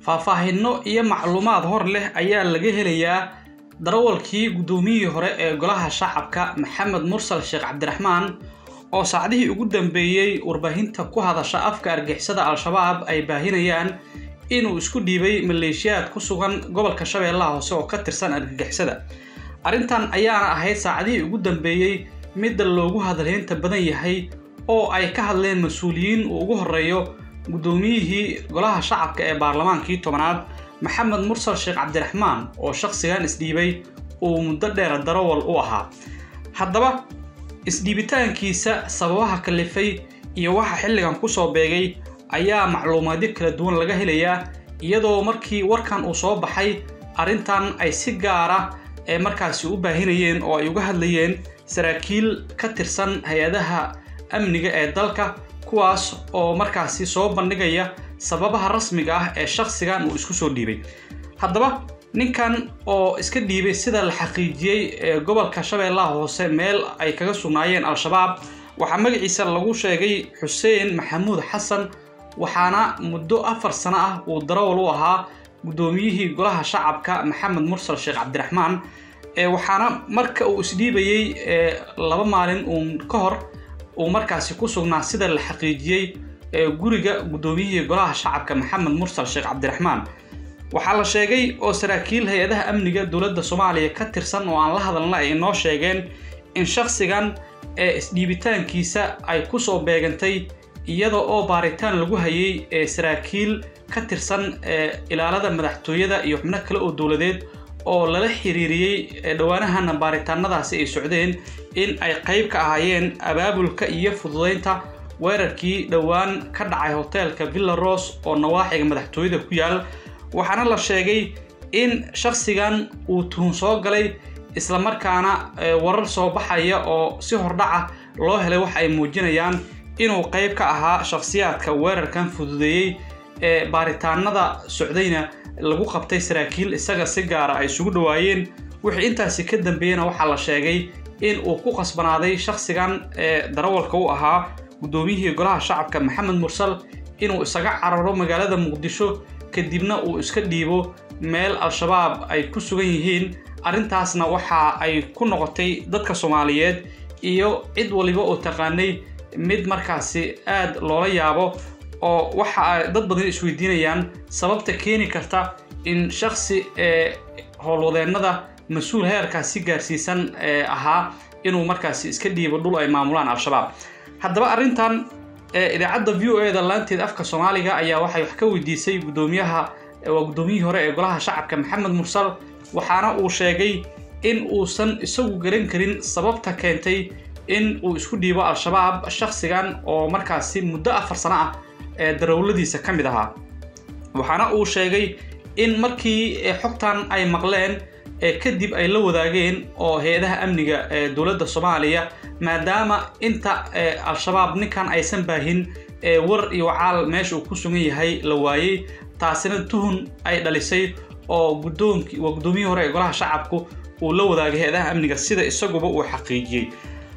faahfaahinno iyo macluumaad hor leh ayaa laga helayaa darawalkii guddoomiyihii hore ee golaha shacabka maxamed mursal sheekh cabdiraxmaan oo saacdihii ugu dambeeyey warbaahinta ku hadasha afka argixisada al-shabaab ay baahinayaan inuu isku dhiibay maleeshiyaad ku sugan gobolka shabeellaha hoose oo ka tirsan argagixisada arrintan ayaana ahayd saacadihii ugu dambeeyey midda loogu hadalheynta badan yahay oo ay ka hadleen mas-uuliyiin uu ugu horreeyo guddoomiyihii golaha shacabka ee baarlamaankii tobanaad maxamed mursal sheekh cabdiraxmaan oo shakhsigan isdhiibay uu muddo dheer darawal u ahaa haddaba isdhiibitaankiisa sababaha kalifay iyo waxa xilligan kusoo beegay ayaa macluumaadyo kala duwan laga helayaa iyadoo markii warkan uu soo baxay arrintan ay si gaara ee markaasi u baahinayeen oo ay uga hadlayeen saraakiil ka tirsan hay-adaha amniga ee dalka kuwaas oo markaasi soo bandhigaya sababaha rasmiga ah ee shakhsigan uu isku soo dhiibay haddaba ninkan oo iska dhiibay sida la xaqiijiyey ee gobolka shabeellaha hoose meel ay kaga sugnaayeen al-shabaab waxaa magaciisa lagu sheegay xuseen maxamuud xasan waxaana muddo afar sano ah uu darawal u ahaa guddoomiyihii golaha shacabka maxamed mursal sheekh cabdiraxmaan waxaana marka uu isdhiibayey laba maalin uun ka hor uu markaasi ku sugnaa sida la xaqiijiyey guriga guddoomiyihii golaha shacabka maxamed mursal sheekh cabdiraxmaan waxaa la sheegay oo saraakiil hay-adaha amniga dowladda soomaaliya ka tirsan oo aan la hadalna ay inoo sheegeen in shakhsigan ee isdhiibitaankiisa ay kusoo beegantay iyada oo baaritaan lagu hayay ee saraakiil ka tirsan ilaalada madaxtooyada iyo xubno kale oo dowladeed oo lala xiriiriyey dhowaanahana baaritaanadaasi ay socdeen in ay qayb ka ahaayeen abaabulka iyo fududeynta weerarkii dhowaan ka dhacay hoteelka villa ros oo nawaaxiga madaxtooyada ku yaal waxaana la sheegay in shakhsigan uu tuhun soo galay islamarkaana warar soo baxaya oo si hordhaca loo helay waxa ay muujinayaan inuu qayb ka ahaa shakhsiyaadka weerarkan fududeeyey ee baaritaanada socdayna lagu qabtay saraakiil isaga si gaara ay isugu dhowaayeen wixii intaasi ka dambeeyena waxaa la sheegay in uu ku qasbanaaday shakhsigan ee darawalka u ahaa guddoomiyihii golaha shacabka maxamed mursal inuu isaga cararo magaalada muqdisho kadibna uu iska dhiibo meel al-shabaab ay ku sugan yihiin arrintaasna waxa ay ku noqotay dadka soomaaliyeed iyo cid waliba oo taqaanay mid markaasi aad loola yaabo oo waxa ay dad badan isweydiinayaan sababta keeni karta in shakhsi ee howlwadeennada mas-uul heerkaasi gaarsiisan ee ahaa inuu markaasi iska dhiibo dhul ay maamulaan al-shabaab haddaba arrintan idaacadda v o e da laanteed afka soomaaliga ayaa waxay wax ka weydiisay guddoomiyaha waa guddoomiyihii hore ee golaha shacabka maxamed mursal waxaana uu sheegay in uusan isagu garan karin sababta keentay in uu isku dhiibo al-shabaab shakhsigan oo markaasi muddo afar sano ah ee darawladiisa ka mid ahaa waxaana uu sheegay in markii xogtan ay maqleen kadib ay la wadaageen oo hay-adaha amniga ee dowladda soomaaliya maadaama inta al-shabaab ninkan aysan baahin war iyo wacaal meesha uu ku sugan yahay la waayey taasina tuhun ay dhalisay oo guddoonki waa guddoomiyihii hore ee golaha shacabku uu la wadaagay hay-adaha amniga sida isaguba uu xaqiijiyey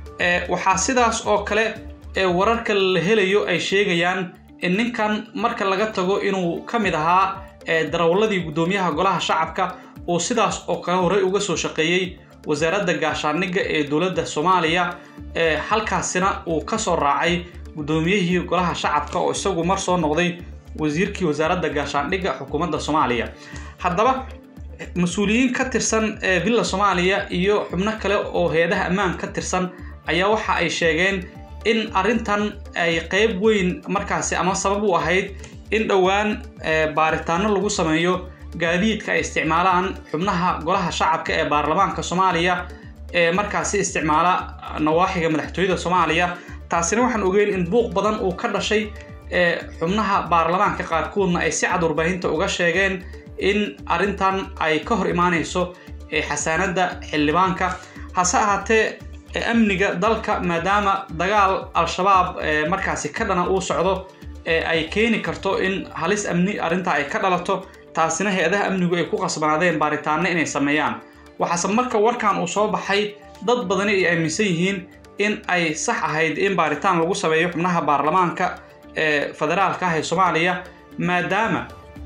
waxaa sidaas oo kale wararka la helayo ay sheegayaan in ninkan marka laga tago inuu ka mid ahaa darawalladii guddoomiyaha golaha shacabka uu sidaas oo kale horey uga soo shaqeeyey wasaaradda gaashaandhigga ee dowladda soomaaliya halkaasina uu ka soo raacay guddoomiyihii golaha shacabka oo isagu mar soo noqday wasiirkii wasaaradda gaashaandhigga xukuumadda soomaaliya haddaba mas-uuliyiin ka tirsan ee villa soomaaliya iyo xubno kale oo hay-adaha ammaan ka tirsan ayaa waxa ay sheegeen in arrintan ay qayb weyn markaasi ama sabab u ahayd in dhowaan baaritaano lagu sameeyo gaadiidka ay isticmaalaan xubnaha golaha shacabka ee baarlamaanka soomaaliya ee markaasi isticmaala nawaaxiga madaxtooyada soomaaliya taasina waxaan ogeyn in buuq badan uu ka dhashay xubnaha baarlamaanka qaarkoodna ay si cad warbaahinta uga sheegeen in arrintan ay ka hor imaanayso xasaanadda xildhibaanka hase ahaatee amniga dalka maadaama dagaal al-shabaab markaasi ka dhana uu socdo ay keeni karto in halis amni arrintaa ay ka dhalato taasina hay-adaha amnigu ay ku qasbanaadeen baaritaano inay sameeyaan waxaase marka warkan uu soo baxay dad badani ay aaminsan yihiin in ay sax ahayd in baaritaan lagu sameeyo xubnaha baarlamaanka ee federaalka ah ee soomaaliya maadaama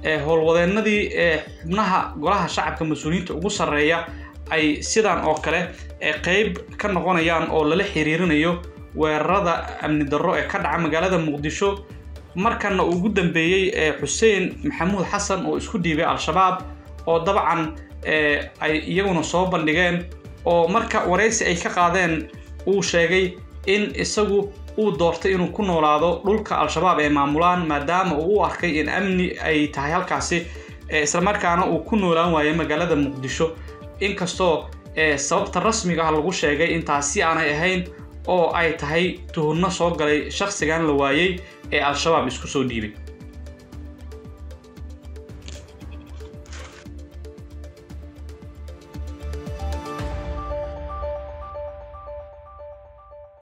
howlwadeennadii xubnaha golaha shacabka mas-uuliyiinta ugu sarreeya ay sidan oo kale qeyb ka noqonayaan oo lala xiriirinayo weerarada amni darro ee ka dhaca magaalada muqdisho markana ugu dambeeyey xuseen maxamuud xasan oo isku dhiibay al-shabaab oo dabcan ay iyaguna soo bandhigeen oo marka waraysi ay ka qaadeen uu sheegay in isagu uu doortay inuu ku noolaado dhulka al-shabaab ee maamulaan maadaama uu u arkay in amni ay tahay halkaasi islamarkaana uu ku noolaan waayay magaalada muqdisho inkastoo sababta rasmiga ah lagu sheegay intaasi aanay ahayn oo ay tahay tuhunno soo galay shakhsigan la waayey ee al-shabaab isku soo dhiibay